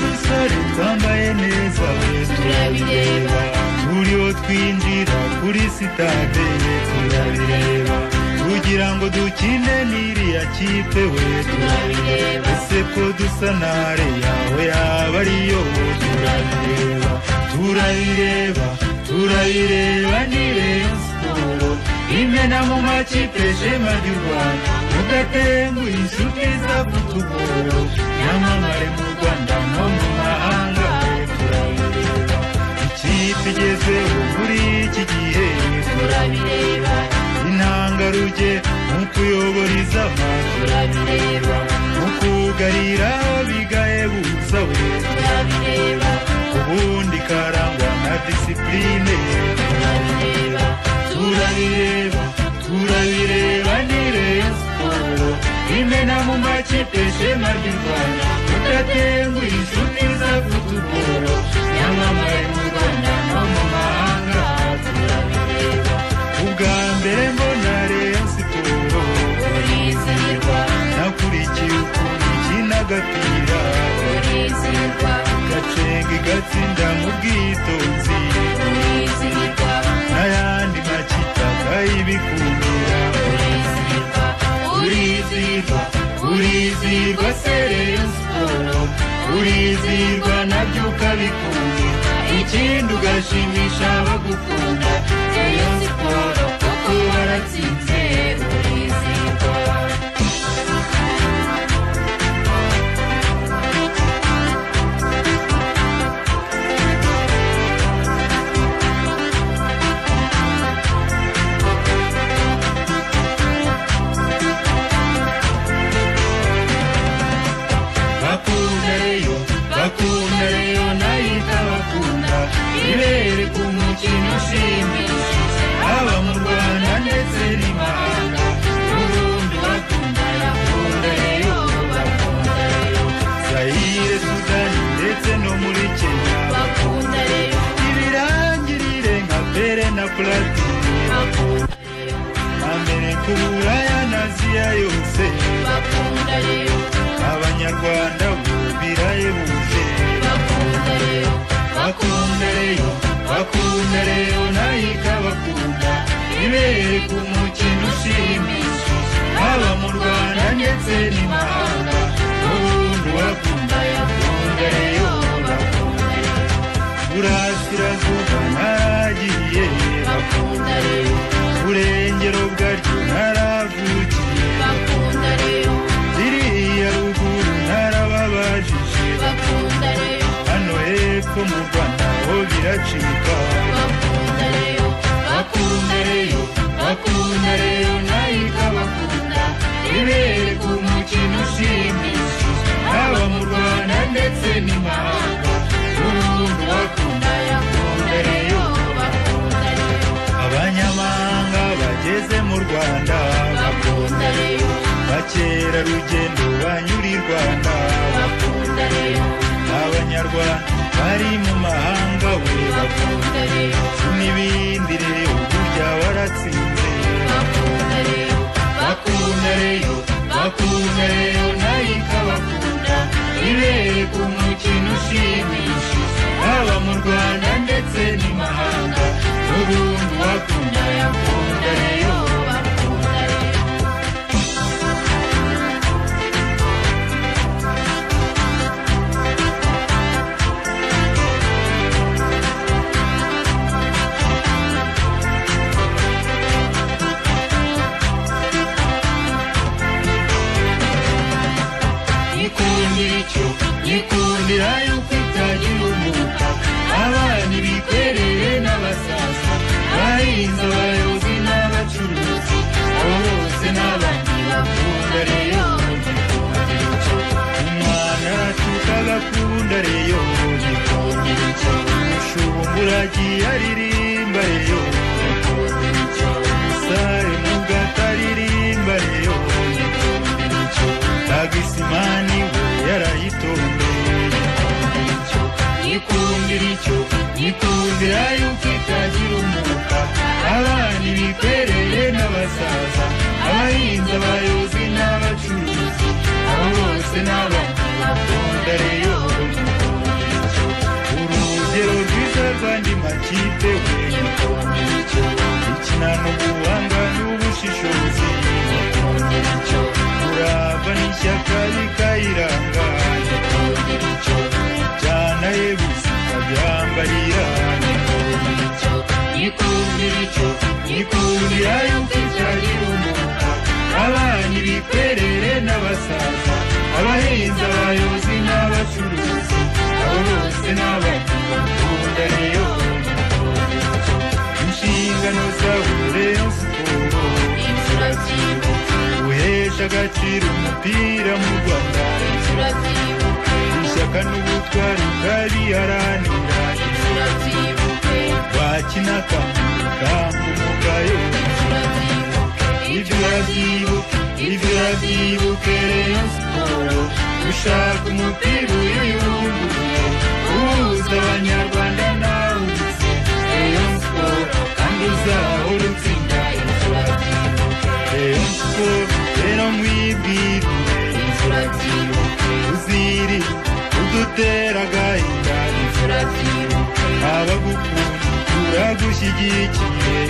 dusore twambaye neza turabireba turiho twinjira kuri sitade turabireba kugira ngo dukine n'iriya kipe we turabireba ese ko dusa nare yawe yaba ariyo turabireba turayireba turayireba ni reyo siporo imena mu makipe shema ry'u rwanda mudatenguha inshuti izakutugora yamamare mu rwanda no mu mahanga we turabireba ikipe igezeho muri iki gihe turabireba intangarugero mu kuyobora izaba turabireba mu kugarira bigahebutsa we turabireba ubundi karangwa na disipurine turabireba turabireba turabireba ni reyo siporo imena mu makipe shema ry'u rwanda tudatenguha inshuti za futuboro yamamaye mu rwanda no mu mahanga turabireba ubwa mbere mbona reyo siporo urizihirwa nakurikiye ukuntu ikina agapira urizihirwa gacenga igatsinda mu bwitonzi urizihirwa n'ayandi makipe akayibikundira urizihirwa urizihirwa urizihirwa sereyo siporo urizihirwa nabyo ukabikunda ikindi ugashimisha abagukunda sereyo siporo kuko waratsinze urizihirwa bakunda reyo bakunda reyo nayo ikabakunda ibere ku mukino ushimishije haba mu rwanda ndetse n'imahanga n'ubundi bakunda bakunda reyo bakunda reyo zayire sudani ndetse no muri kenya bakunda reyo ibirangirire nka pere na platini bakunda reyo mbere ku buraya na aziya yose bakunda reyo abanyarwanda bubirayebuje bakunda reyo bakunda reyo nayo ikabakunda ibere ku mukino ushimishije haba mu rwanda ndetse n'imahanga n'ubundi wakunda yakunda reyo bakunda reyo burasirazuba naragiye bakunda reyo burengero bwaryo naravukiye bakunda reyo ziriya ruguru narababajije bakunda reyo hano hepfo mu rwanda ho biracika bakunda reyo bakunda reyo bakunda reyo nayo ikabakunda ibere ku mukino ushimishije haba mu rwanda ndetse n'imahanga n'ubundi bakunda yakunda reyo bakunda reyo abanyamahanga bageze mu rwanda bakunda reyo bakerarugendo banyura i rwanda bakunda reyo abanyarwanda bari mu mahanga we bakunda reyo n'ibindi rero burya waratsinze bakunda reyo bakunda reyo bakunda reyo nayo ikabakunda ibere ku mukino ushimishije haba mu rwanda ndetse n'imahanga n'ubundi bakunda yakunda reyo bakunda reyo ikundira icyo ikundira yuko itagira umwuka abana ibikorere n'abasaza bahinze abayobozi n'abacuruzi abo bose n'abandi bakunda reyo gikundira icyo umwana aratuka agakunda reyo gikundira icyo ushumbura agiye aririmba reyo gikundira icyo umusare mu gato aririmba reyo gikundira icyo tagisimani we yarayitondeye yikundira icyo yikundira yuko itagira umuka abana ibikoreye n'abasaza abahinzi abayobozi n'abacuruzi abo bose n'abandi bakunda reyo n'abakunda niyo inshingano zawe urenze ukuntu inshurabyibu uhesha agaciro umupira mu rwanda ishyaka n'ubutwari ukariharanira wakina akambuka umugayo ibyo urabyibuka ibyo urabyibuke reyo siporo ushaka umupira uyuyunguruye uhuza abanyarwanda nawe uzi reyo siporo kandi uzahora utsinda inshuro reyo siporo rero mwibwirire inshuro uziri udutera agahinda inshuro abagukunda uragushyigikiye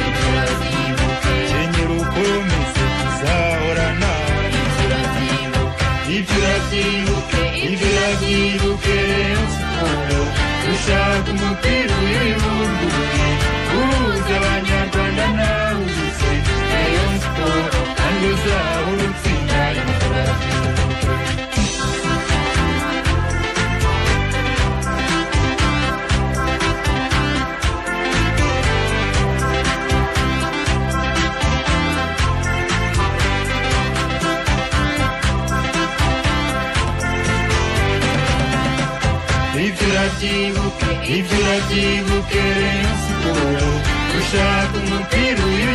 kenyera ukomeze uzahora nawe ibyo urabyibuke ibyo urabyibuke rero siporo ushaka umupira uyibunguruye uhuza abanyarwanda nawe uzi rayon siporo kandi uzahora utsinda ibyo urabyibuke ibyo urabyibuke rayon siporo ushaka umupira uyibunguruye